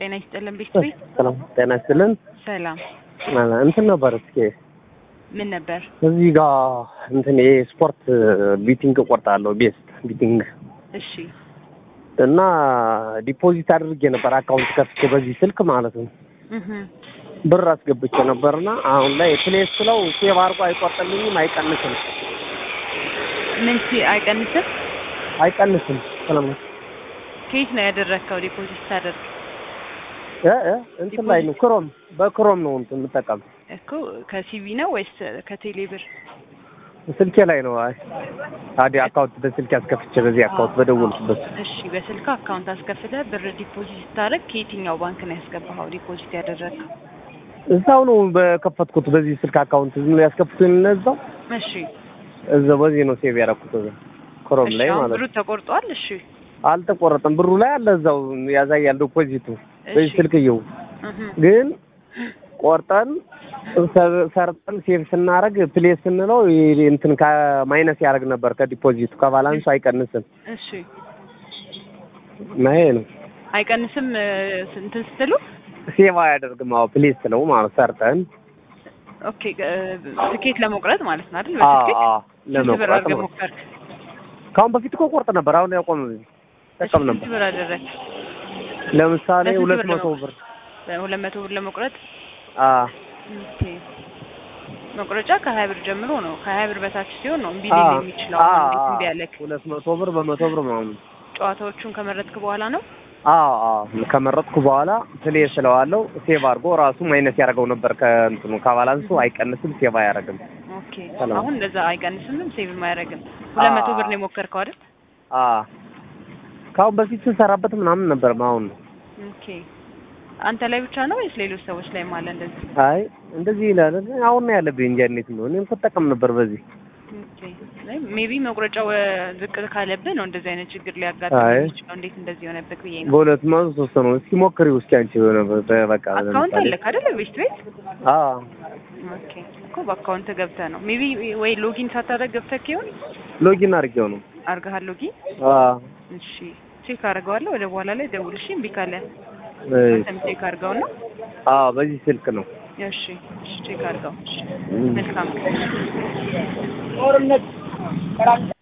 ጤና ይስጥልን ቤት ቤት ሰላም ጤና ይስጥልን። ሰላም እንትን ነበር እስኪ ምን ነበር? እዚህ ጋር እንትን የስፖርት ቢቲንግ እቆርጣለሁ ቤስት ቢቲንግ እሺ እና ዲፖዚት አድርጌ ነበር አካውንት ከፍቼ በዚህ ስልክ ማለት ነው እህ ብር አስገብቼ ነበርና አሁን ላይ ፕሌስ ስለው ሴቭ አድርጎ አይቆርጥልኝም፣ አይቀንስም ምን ሲ አይቀንስም? አይቀንስም። ሰላም ከየት ነው ያደረግከው ዲፖዚት ታደርግ? እ እ እንትን ላይ ነው ክሮም በክሮም ነው እንትን የምጠቀም እኮ ከሲቪ ነው ወይስ ከቴሌ ብር? ስልኬ ላይ ነው። አይ አዲ አካውንት በስልኬ አስከፍቼ በዚህ አካውንት በደወልኩበት እሺ በስልክ አካውንት አስከፍተህ ብር ዲፖዚት ስታደርግ ከየትኛው ባንክ ነው ያስገባኸው ዲፖዚት ያደረግከው? እዛው ነው በከፈትኩት በዚህ ስልክ አካውንት ዝም ብሎ ያስከፍቱኝ እዛው እሺ እዛው በዚህ ነው ሴቭ ያደረኩት እዛ ክሮም እሺ ላይ አሁን ማለት ብሩ ነው። ተቆርጧል? እሺ አልተቆረጠም ብሩ ላይ አለ እዛው ያሳያል ዲፖዚቱ በዚህ እሺ ስልክየው እህ ግን ቆርጠን ሰ- ሰርጠን ሴቭ ስናደርግ ፕሌስ ስንለው ይሄ እንትን ከማይነስ ያደርግ ነበር ከዲፖዚቱ ከባላንሱ አይቀንስም እሺ እና ይሄ ነው አይቀንስም እ፣ እንትን ስትሉ ሴቭ አያደርግም አዎ ፕሌስ ስለው ማለት ሰርጠን ኦኬ እ፣ ትኬት ለመቁረጥ ማለት ነው አይደል? አዎ በትኬት አዎ ስንት ብር ለመቁረጥ አድርገህ ነው ሞከርክ? ከአሁን በፊት እኮ ቆርጥ ነበር አሁን ያቆም ጠቀም ስንት ነበር ብር አደረግክ? ለምሳሌ ለስንት ሁለት ብር መቶ ነው? ብር ሁለት መቶ ብር ለመቁረጥ አዎ ኦኬ። መቁረጫ ከሀያ ብር ጀምሮ ነው። ከሀያ ብር በታች ሲሆን ነው እምቢ አዎ ሊል የሚችለው። አዎ አሁን እንዴት እምቢ አዎ አለክ? ሁለት መቶ ብር በመቶ ብር ምናምን ጨዋታዎቹን ከመረጥክ በኋላ ነው። አዎ አዎ ከመረጥኩ በኋላ ፕሌስ ስለዋለው ሴቭ አድርጎ ራሱ ማይነስ ያደርገው ነበር ከእንትኑ ከባላንሱ አይቀንስም ሴቭ አያደርግም ኦኬ ሰላም። አሁን እንደዛ አይቀንስምም ሴቭም አያደርግም። ሁለት መቶ ብር ነው የሞከርከው አይደል? አዎ ከአሁን በፊት ስንሰራበት ምናምን ነበር አሁን ነው ኦኬ አንተ ላይ ብቻ ነው ወይስ ሌሎች ሰዎች ላይ አለ እንደዚህ? አይ እንደዚህ ይላል ግን አሁን ነው ያለብኝ እንጂ እንዴት ነው እኔም እኮ እጠቀም ነበር በዚህ ኦኬ ሜቢ መቁረጫው እ፣ ዝቅ ካለብህ ነው እንደዚህ አይነት ችግር ሊያጋጥም አይ የሚችለው። እንዴት እንደዚህ የሆነብህ ብዬ ነው። በሁለት መቶ ሶስት ነው እስኪ ሞክሪው እስኪ አንቺ የሆነ በ- በቃ አካውንት ለምሳሌ አለክ አይደል? ቤት ቤት አዎ ኦኬ እኮ በአካውንት ገብተህ ነው ሜቢ ወይ ሎጊን ሳታደርግ ገብተህ ይሆን ሎጊን አድርጌው ነው አድርገሃል ሎጊን? አዎ እሺ ቼክ አድርገዋለሁ። ወደ በኋላ ላይ ደውልሽ እምቢ ካለ እሺ አንተም ቼክ አድርገውና አዎ በዚህ ስልክ ነው እሺ እሺ ቼክ አድርገው። እሺ እም። መልካም